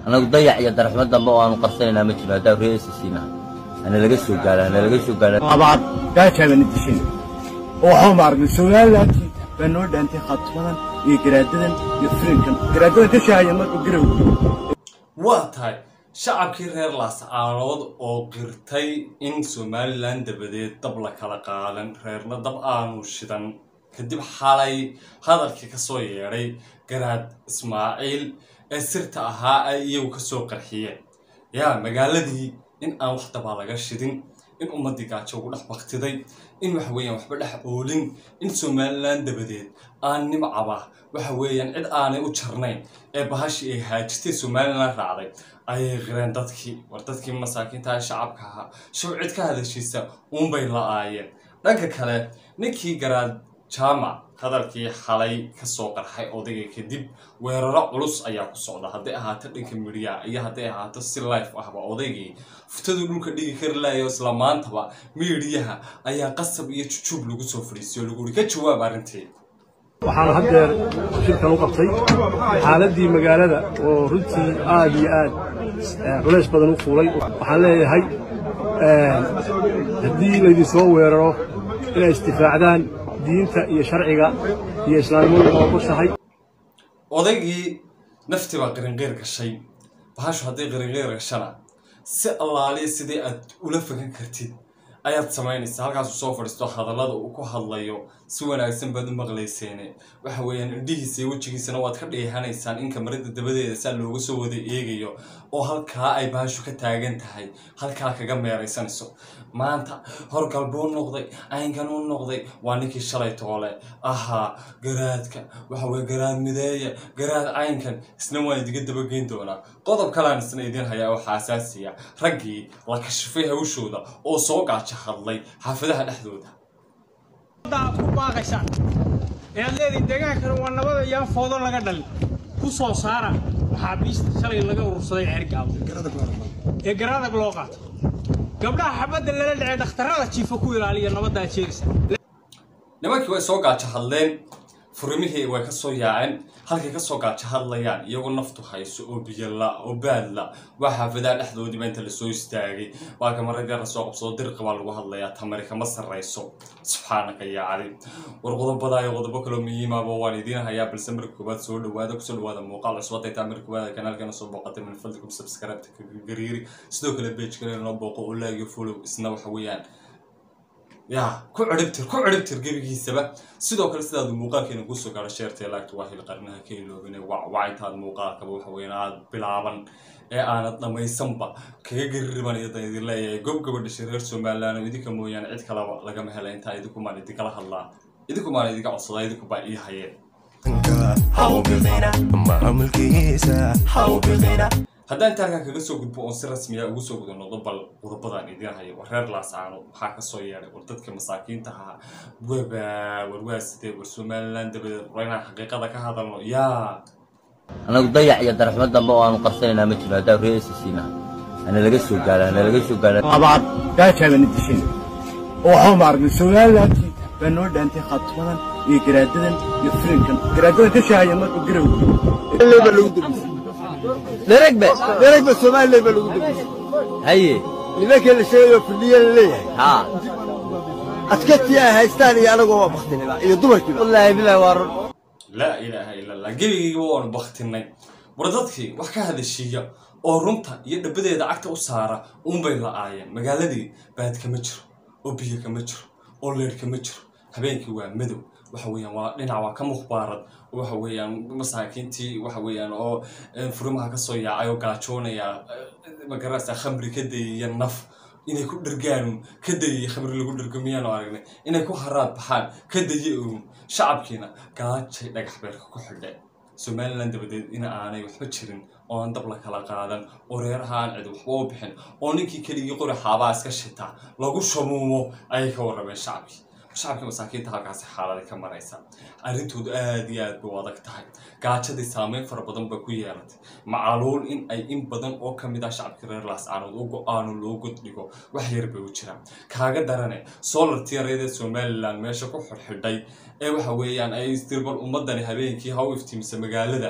annagu dayac iyo daraxmo dambe oo aanu qarsanaynaa ma jiro haddaa ree siina hana laga soo gaara hana laga soo gaara abaad gaajaaban dishin oo waxba maaragtay somalilantii baa noo dhaantay khatmadan iyo garaadadan iyo filinkan garaadadan ka shaahaya markuu garow waa tahay shacabkii reer laascaanood oo qirtay in somalilan dabadeed dab la kala qaadan reerna dab aanu shidan kadib xalay hadalkii kasoo yeedhay garaad ismaaciil ee sirta ahaa ay iyagu kasoo qarxiyeen yaa magaaladii in aan wax dabaa laga shidin in ummaddii gaajo ugu dhex baktiday in waxa weeyaan waxba dhex oolin in somalilan dabadeed aan nimcaba waxa weeyaan cid aanay u jarnayn ee bahashii ay haajitay somalilan raacday ayay qireen dadkii war dadkii masaakiinta shacabka ahaa show cid ka hadashiisa uunbay la-aayeen dhanka kale ninkii garaad jaamac hadalkii xalay kasoo qarxay odayga kadib weeraro culus ayaa ku socda hadday ahaato dhanka midhiya iyo hadday ahaato si life ahba odaygii fuftaduu dhulka dhigi kari lahayo isla maantaba miidhiyaha ayaa qasab iyo jujuub lagu soo fadhiisiyo lagu uri ka jawaab arrintii waxaan haddeer shirkan u qabtay xaaladdii magaalada oo runtii aad iyo aad culays badan u fuulay waxaan leeyahay haddii laydin soo weeraro inay istifaacdaan diinta iyo sharciga iyo islaamnimadu waa qushahay odaygii naftii baa qarinqeyr gashay bahashu hadday qarinqeyr gashana si allaaliya sidii aad ula fagan kartid ayaad samaynaysaa halkaasuu soo fadhiisto hadallada uu ku hadlayo si wanaagsan baad u maqlayseene waxa weeyaan indhihiisa iyo wejigiisana waad ka dheehanaysaan in kamarada dabadeeda saa looga soo wada eegayo oo halkaa ay bahashu ka taagan tahay halkaa kaga meeraysanayso maanta horgal buu noqday caynkan u noqday waa ninkii shalay toole ahaa garaadka waxa weye garaad mideeya garaad caynkan isna waan idiga dabageyn doonaa qodob kalaan isna idiin hayaa oo xaasaasiya raggii la kashifay hawshooda oo soo gaaja hadlay xaafadaha dhexdooda aad ku baaqaysaan ee aad leedihin deegaankana waa nabada iyaan foodo laga dhalin ku soo saara maxaabiista shalay laga urursaday ceergaabo ee garadag loo qaato gabdhaha xabadda lala dhacee dhakhtarrada jiifa ku ilaaliya nabaddaa jeerisa nimankii way soo gaajo hadleen furimihii way kasoo yaaceen halkay kasoo gaajo hadlayaan iyagoo naftu hayso oo biyala oo baadla waa xaafadaha dhexdoodiiba inta lasoo istaagay waa kamaragara soo qabsado dirqa baa lagu hadlayaa tamari kama sarrayso subxaanaka yaa cali war qodobadaa iyo qodobo kaloo muhiimaba waan idiin hayaa balse marka koowaad soo dhawaada kusoo dhawaada muuqaal cusub hadday taa marka koowaad kanaalkeena soo booqatay min fadlikum subscribe-ta kaga gariiri sidoo kale page kale noo booqo oo like iyo follow isna waxa weeyaan yaa ku ciribtir ku ciribtir gebigiisaba sidoo kale sidaad muuqaalkeena kusoo gaadho sheertee laagta waa hil qarnaha ka iloobine wacwacitaad muuqaalkaba waxa weeyaan aad bilaaban ee aanad dhammaysanba kaga gaririban iyadan idin leeyahay gob gabadhashay reer somaliland oo idinka mooyaane cid kalaba lagama hela intaa idinkumaan idinkala hadlaa idinkumaan idinka codsadaa idinkubaa ii hayeen haddaan inta halkan kaga soo gudbo oon si rasmiya ugu soo guda noqdo bal qodobadaan idiin hayo war reer laasaano maxaa kasoo yeedhay war dadka masaakiinta ahaa waba war waa sidee war somaliland dabadeed war inaan xaqiiqada ka hadalno yaa annagu dayac iyo daraxmo dambe oo aanu qarsanaynaa ma jiro haddaa ree siina hana laga soo gaara hana laga soo gaara abaad gaajaaban dishin oo waxba maaragtay somalilantii baa noo dhaantay khatmadan iyo garaadadan iyo filinkan garaadadan ka shaahaya markuu garow dheregbe dheregbe soomaaliya baa lagu dambisay haye nimankii la sheegayo fidhiya la leeyahay haa adkatii ay haystaan iyo anagoo waa baktinaba iyo dumarkiiba wallaahi bilahi waa run laa ilaaha ila allah gebigaygiba waanu baktinay war dadkii wax ka hadashiiya oo runta iyo dhabadeeda cagta u saara uunbay la-aayeen magaaladii baad kama jiro oo biyo kama jiro oo leer kama jiro habeenkii waa madow waxa weeyaan waa dhinac waa ka mukhbaarad waxa weeyaan masaakiintii waxa weeyaan oo furimaha kasoo yaacay oo gaajoonaya magarasa khamri ka dayaya naf inay ku dhergaan ka dayaya khamri lagu dhergo miyaanu aragnay inay ku haraad baxaan ka daye uun shacabkiina gaajay dhagax beerka ku xidhe somaliland dabadeed in aanay waxba jirin oo aan dab la kala qaadan oo reeraha aan cid waxba u bixin oo ninkii keligii qori xaabaa iska shita lagu shamuumo ayay ka warrameen shacabkii shacabkii masaakiinta halkaasi xaalada ka maraysa arrintoodu aad iyo aad bay u adag tahay gaajadii saameyn fara badan ba ku yeelatay macaluul in ay in badan oo ka mid ah shacabkii reer laascaanood u go-aano loo goddhigo wax yar bay u jiraan kaaga darane solar tiyareedee somaliland meesha ku xidhxidhay ee waxa weeyaan ay istirbal ummadani habeenkii ha u iftiimisa magaalada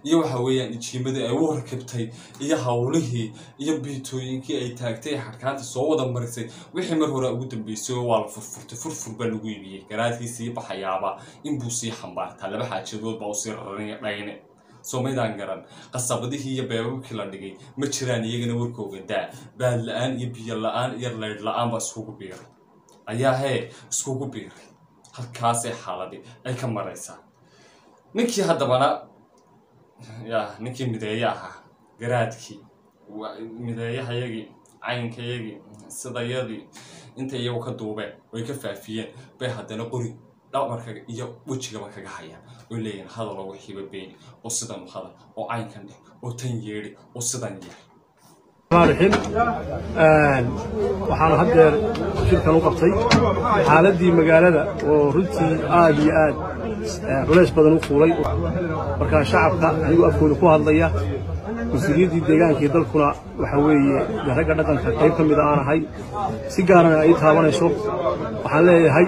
iyo waxa weeyaan ijiimadii ay u rakibtay iyo howlihii iyo biitooyinkii ay taagtay xadhkaanta soo wada marisay wixii mar hore ugu dambeysay oo waa la furfurtay furfur baa lagu iibiyey garaadkii sii baxayaaba inbuu sii xambaartaa laba xaajadood baa usii raranaya dhayne soomaydaan garan qasabadihii iyo beebabkii la dhigay ma jiraan iyagana warkooga daa baad la-aan iyo biyo la-aan iyo laydh la-aan baa iskugu biiray ayaa hee iskugu biiray halkaasay xaaladii ay ka maraysaa ninkii haddabana ya ninkii mideeye ahaa garaadkii mideeyahayagii caynkayagii sidayadii inta iyagu ka duubeen oy ka faafiyeen bay haddana qori dhabarka iyo wejigaba kaga hayaan oy leeyihin hadaloo wixiiba beeni oo sidan hadal oo caynkan dheh oo tan yeedhi oo sidan yeer raxim waxaan haddeer shirkan u qabtay xaaladdii magaalada oo runtii aad iyo aad culays badan u fuulay markaa shacabka anigoo afkooda ku hadlaya mas-uuliyaddii deegaankii dalkuna waxa weeye dee ragga dhaqanka qayb ka mida aan ahay si gaarana ay taabanayso waxaan leeyahay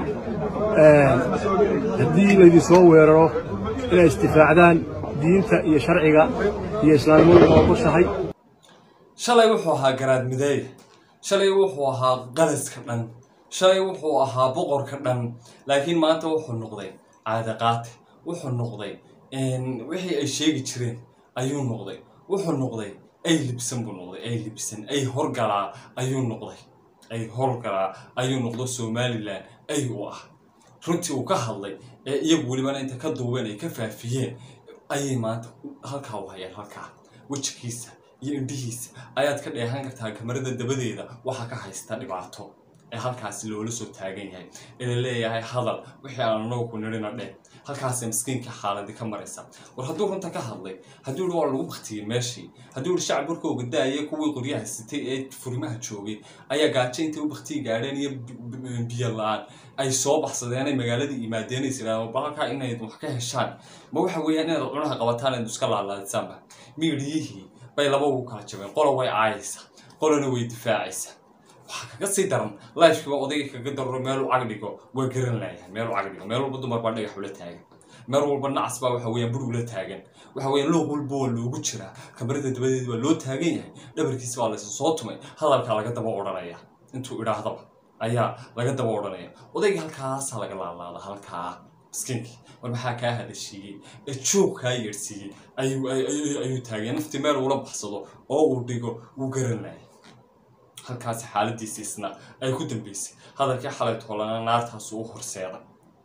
haddii laydinsoo weeraro inay istifaacdaan diinta iyo sharciga iyo islaamnimadu waa ogoshahay shalay wuxuu ahaa garaad mideeye shalay wuxuu ahaa qalaska dhan shalay wuxuu ahaa boqorka dhan laakiin maanta wuxuu noqday caadaqaate wuxuu noqday wixii ay sheegi jireen ayuu noqday wuxuu noqday ay libsan buu noqday ay libsan ay horgalaa ayuu noqday ay horgalaa ayuu noqdo somalilan ay u ah runtii uu ka hadlay ee iyagu welibana inta ka duubeen ay ka faafiyeen ayay maanta halkaa u hayaan halkaa wejigiisa iyo indhihiisa ayaad ka dheehan kartaa kamarada dabadeeda waxaa ka haysta dhibaato ee halkaasi loola soo taagan yahay ee la leeyahay hadal wixii aan anagu ku nidhina dheh halkaasay miskiinka xaaladi ka maraysa war hadduu runta ka hadlay hadduu yihi waa lagu baktiyey meeshii hadduu yihi shacab warkooga daaya kuwii qoryaha sitay ee furimaha joogay ayaa gaajo intay u baktiyi gaadheen iyo biyo la-aan ay soo baxsadeen ay magaaladii yimaadeen is yidhahdeen bal halkaa inayd wax ka heshaan ma waxa weeyaan inaad cunaha qabataan inaad iska laalaadisaanba miidhiyihii bay laba ugu kala jabeen qola way caayaysaa qolana way difaacaysaa waxaa kaga sii daran lifekiba odayga kaga darro meelu cagdhigo waa garan laayahay meelu cagdhigo meel walba dumar baa dhagax ula taagan meel walba nacas baa waxa weeyaan bur ula taagan waxa weeyaan looq walba waa loogu jiraa kamarada dabadeed waa loo taagan yahay dhabarkiisa waa laysa soo tumay hadalkaa laga daba odhanaya intuu idhaahdaba ayaa laga daba odhanaya odayga halkaasaa laga laalaada halkaa miskiinkii war maxaa kaa hadashiiyey ee joog kaa yeedhsiiyey ayuu taagay naftii meel uula baxsado oo uu dhigo wuu garan laayay halkaasi xaaladiisi isna ay ku dambeysay hadalkii xalay toolana naartaasu u horseeday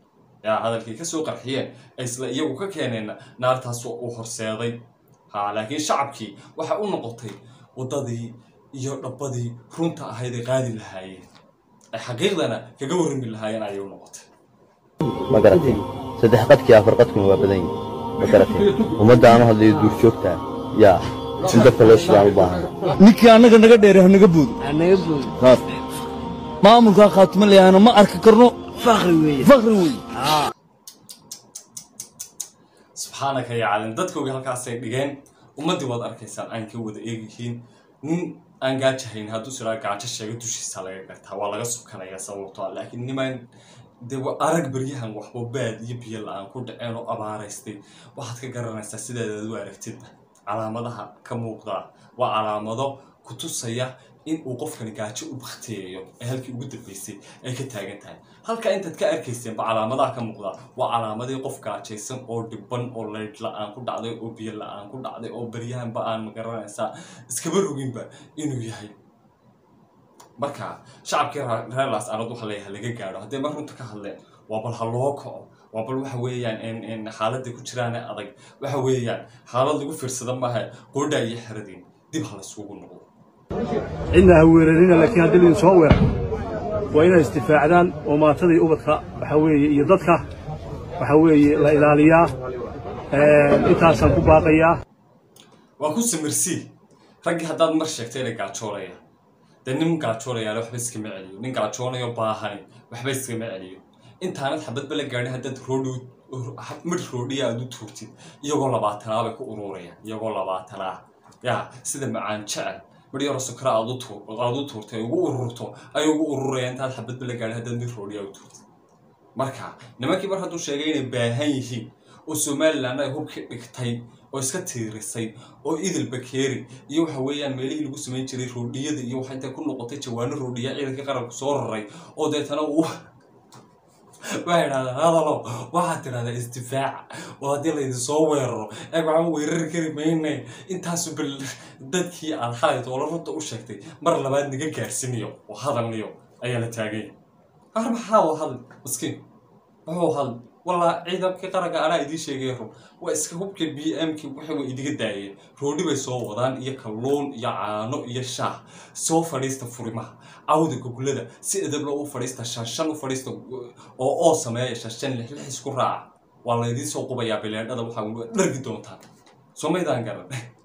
yaa hadalkii kasoo qarxiyeen ay isla iyagu ka keeneenna naartaasu u horseeday ha laakiin shacabkii waxay u noqotay waddadii iyo dhabbadii runta ahayd ay qaadi lahaayeen ay xaqiiqdana kaga warrami lahaayeen ayay u noqotay ma garatay saddex qadkii afar qadkuna waa badan yihin ma garatay ummadda aanu hadlayo duur joogtaa yaa in dadka loo shidaan u baahan ninkii annaga naga dheere ha naga boodo maamulkaa khaatuma leeyahana ma arki karno fakri weeye fakri weeye subxaanaka ya calin dadkoogi halkaasay dhigeen ummaddii waad arkaysaan aan ka wada eegyihiin nin aan gaajahayn hadduu siraa gaajo sheega dushiisa laga gartaa waa laga sukanaya sababto ah laakiin nimaan dee arag beryahan waxba baad iyo biyo la-aan ku dhaceen oo abaaraystay waxaad ka garanaysaa sideedaad u aragtidba calaamadaha ka muuqdaa waa calaamado ku tusaya in uu qofkani gaajo u bakteeyo ee halkii ugu dambeysay ay ka taagan tahay halka intaad ka arkayseenba calaamadaha ka muuqdaa waa calaamadii qof gaajaysan oo dhibban oo laydh la-aan ku dhacday oo biyo la-aan ku dhacday oo beryahanba aan magaranaysaa iskaba roginba inuu yahay marka shacabkii reer laas arad waxa leeyahay laga gaadho haddii mar runta ka hadleen waa bal ha loo kaco waa bal waxa weeyaan xaaladda ku jiraane adag waxa weeyaan xaalad lagu fiirsada maaha qoodhaa iyo xeradiin dib ha laysugu noqdo cidna ha weerarina laakiin haddii laydin soo weeraro waa inay istifaacdaan oo maatada iyo ubadka waxa weeye iyo dadka waxa weeye la ilaaliyaa intaasaan ku baaqayaa waa ku samirsii raggii haddaad mar sheegtay inay gaajoolaya dee nin gaajoonayaale waxba iskama celiyo nin gaajoonayo baahani waxba iskama celiyo intaanad xabadba la gaadhin haddaad roodhi midh roodhiya aad u tuurtid iyagoo labaatanaa bay ku ururayaan iyagoo labaatanaa yaa sida macaan jecel midh yaro sukra aad u tuurtay ugu ururto ay ugu ururayaan intaad xabadba la gaadhin haddaad midh roodhiya u tuurtid marka nimankii mar hadduu sheegay inay baahan yihiin oo somalilan ay hubkii dhigtay oo iska tiirisay oo idil bakeeri iyo waxa weeyaan meelihii lagu samayn jiray roodhiyada iyo waxa intay ku noqotay jawaano roodhiya ciidanka qaranku soo raray oo deetana uu waxay idhahdaan hadalo waxaad tidhahdaa isdifaaca oo haddii laydin soo weeraro eeg waxaan weerari kari mayne intaasu bal dadkii aad xalay toola runta u sheegtay mar labaad naga gaarsiiniyo oo hadalniyo ayaa la taagay har maxaa u hadl miskiin wuxuu hadl walaa ciidankii qaranka anaa idiin sheegay run waa iska hubka b m ki waxay way idiga daayeen roodhi bay soo wadaan iyo kalluun iyo caano iyo shaah soo fadhiista furimaha cawda gogolada si edabla u fadhiista shanshan u fadhiista oo oo sameeya shanshan lix lix isku raaca waa laydiin soo qubayaa bileendhada waxaa dhargi doontaan soo maydaan garan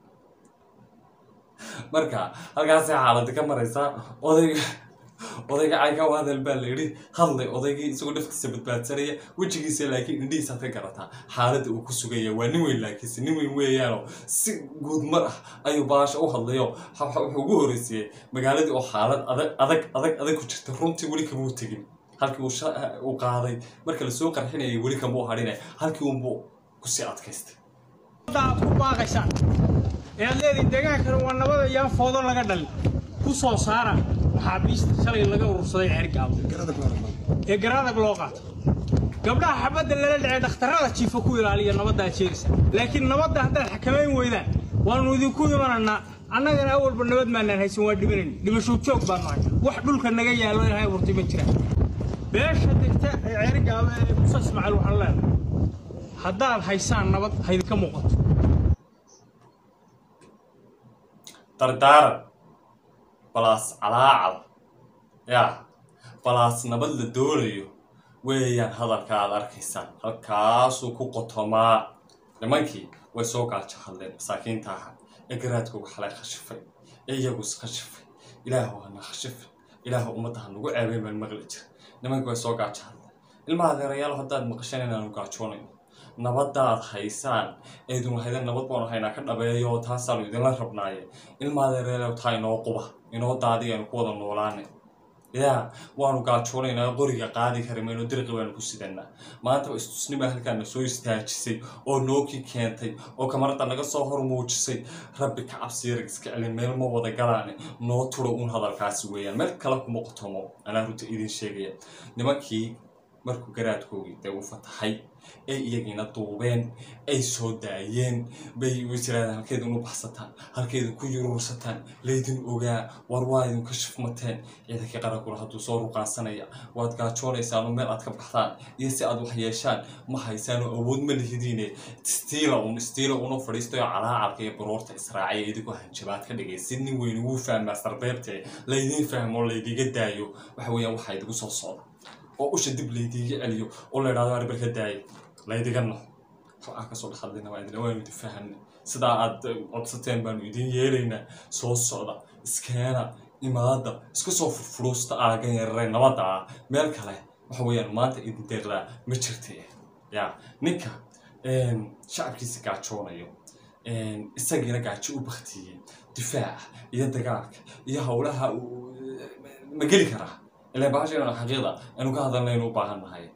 marka halkaasay xaaladda ka maraysaa odayga odayga cayka u hadal baa la yidhi hadlay odaygii isagoo dhafkiisa badbaadsanaya wejigiisa laakiin indhihiisaad ka garataa xaaladda uu ku sugaya waa nin weyn laakiinse nin weyn weeyaanoo si guudmar ah ayuu baasha u hadlayo wuxuu ugu horreysiyey magaaladii oo xaalad adag adag adag adag ku jirta runtii weli kamuu tegin halkii uu qaaday marka lasoo qarxinayay weli kamuu hadhinay halkii unbuu kusii adkaystay aad ku baaqaysaan ee aad leediin deegaankani waa nabada yaan foodo laga dhalin ku soo saara maxaabiista shalay laga urursaday ceergaabo ee garaadag loo qaato gabdhaha xabadda lala dhacay dhakhtarrada jiifa ku ilaaliya nabadda aad sheegaysa laakiin nabadda haddaad xakamayn weydaan waannu idinku imananaa annagana awalba nabad maanaan haysan waa dhibinayn dhimasho joog baanu hay wax dhulka naga yaallo ilahay abuurtay ma jiraan beesha degta ee ceergaabo ee musa ismaaciil waxaan leenahay haddaad haysaan nabad haydinka muuqato dardaaran balaas calaacal yaa balaas nabad la doonayo weeyaan hadalka aad arkaysaan halkaasuu ku qotomaa nimankii way soo gaajo hadleen masaakiinta aha ee garaadkooga xalay khashifay ee iyagu iskhashifay ilaahu hana khashifin ilaahu ummadda ha nagu ceebay baan maqli jira nimankii way soo gaajo hadleen ilmaha adeerayaal haddaad maqashan inaanu gaajoonayno nabadaad haysaan eedun haydan nabad baanu haynaa ka dhabeeyo taasaanu idinla rabnaaye ilmaadeereelew taa inoo quba inoo daadiya aynu ku wada noolaane yaa waanu gaajoonaynaa qoriga qaadi kari mayno dirqi baanu ku sidanaa maanta istusnima halkaana soo istaajisay oo nookii keentay oo kamarada naga soo hor muujisay rabbi ka cabsiyarig iska celin meel ma wada galaane noo turo uun hadalkaasi weeyaan meel kale kuma qotomo anaa runta idin sheegaya nimankii markuu garaadkoogii dee uu fatahay ay iyagiina duubeen ay soo daayeen bay tiraadaan halkeeda unu baxsataan halkeeda ku yuruursataan laydin ogaa war waa idin ka shifmateen ciidankii qarankuna hadduu soo ruqaansanaya waad gaajoonaysaan oo meel aad ka baxdaan iyo si aad wax yeeshaan ma haysaan oo awood ma lihidiine stiila un stiila unu fadhiistay oo calaacalka iyo baroorta israaciya idinkoo hanjabaad ka dhigay si nin weyn ugu fahmaa sarbeebtee laydin fahmo laydiga daayo waxa weeyaan waxaa idigu soo socda oo usha dib laydiiga celiyo oo la idhahdo arbar ka daayay laydiga no waxaa kasoo dhexadlayna waa idin waanu idin fahamna sidaa aad codsateen baanu idin yeelaynaa soo socda iskeena imaada iska soo furfuruusta aagan yarare nabadda ah meel kale waxa weeyaan maanta idin deeqdaa ma jirta ya ninka shacabkiisa gaajoonayo isagiina gaajo u baktiyey difaaca iyo dagaalka iyo howlaha ma geli karaa ilaa bahashayna xaqiiqda aynu ka hadalnaynu u baahan nahay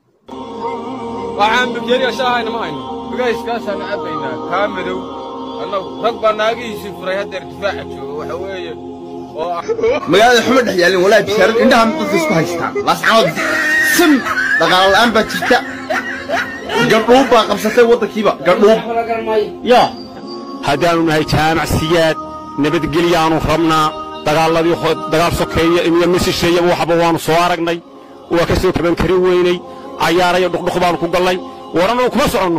waxaan bakeeriya shaahayna ma hayno bugayskaasaan cabbaynaa kaa madow annagu rag baa naagihiisii furay haddeer difaaca jooga waxa weeye oo ah magaalada xuma dhex yaalin walaahi bishaarad indhaha dadka isku haystaan laascaanood sim dhaqaalo la'aan baa jirta gardhuub baa qabsatay waddankiiba gardhuub yaa haddaannu nahay jaamacsiyaad nabadgelyaannu rabnaa dagaaladii dagaal sokeeya iyo misisheeyaba waxba waannu soo aragnay waa ka soo kaban karin weynay cayaarayo dhuqdhuq baannu ku gallay waranuu kuma soconno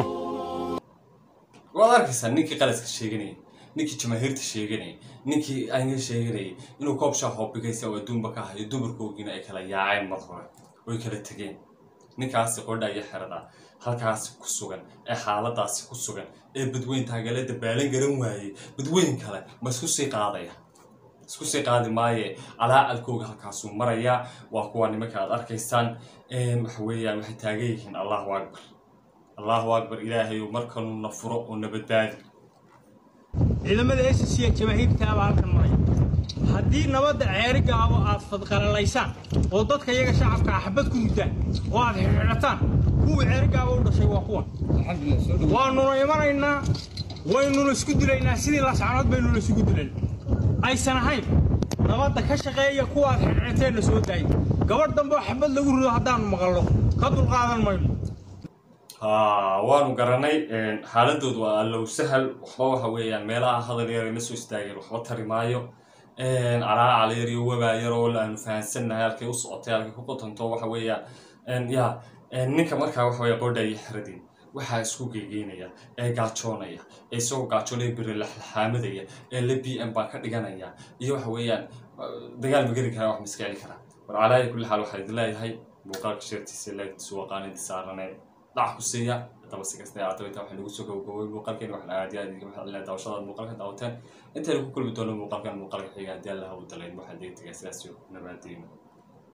waad arkaysaa ninkii qalaska sheeganayay ninkii jamaahiirta sheeganayay ninkii anga sheeganayay inuu koob shaahoo bigaysa oo adduunba ka hayo dumarkoogiina ay kala yaaceen mar hore oy kala tegeen ninkaasi qodha iyo xerada halkaasi ku sugan ee xaaladaasi ku sugan ee badweyn taagale dabaalan garan waayey badweyn kale ma isku sii qaadaya isku sii qaadi maaye calaacalkooga halkaasuu marayaa waa kuwa nimanka aad arkaysaan waxa weeyaan waxay taagan yihiin allahu akbar allahu akbar ilaahayu markanu na furo oo na badbaadi ciidamada s c jamaahiirtaabaa halkan maraya haddii nabadda ceerigaabo aad fadqalalaysaan oo dadka iyaga shacabka ah xabad ku muddaan oo aad xidhiidhataan kuwii ceerigaabo u dhashay waa kuwan waannuna imanaynaa waynuna isku dilaynaa sidii lascanood baynuna isugu dilan aysan ahayn nabadda ka shaqeeya kuwaad xirxirteenna soo daaya gabadh dambe oo xabad lagu rido haddaanu maqallo ka dulqaadan mayno haa waanu garanay xaaladoodu waa allow sahal waxba waxa weeyaan meelaha hadal yar ay la soo istaageen waxba tari maayo calaa caleer iyo wabaa yar oo aanu fahansannahay halkay u socotay halkay ku qotonto waxa weeyaan ya ninka markaa waxa weeya qodha iyo xeradin waxaa isku geegeynaya ee gaajoonaya ee isagoo gaajoonaya beri laxlaamadaya ee la b m baa ka dhiganaya iyo waxa weeyaan dagaal ma geli karaa wax ma iska celi karaa war calaayi kulli xaal waxaa idin leeyahay muuqaalka sheertiisa laagtiisu waa qaanidii saaranee dhac ku siiya haddaba si kasta ahaataba intaa waxaa nagu soo gabagaboway muuqaalkeena waxaan aad iyo aad idinka mahadcelinaya daawashadaad muuqaalka daawateen intaynu ku kulmi doono muuqaalkan muuqaalka xiga haddii alla hawu dalayn waxaa deegtagaa sidaas iyo nabaadiina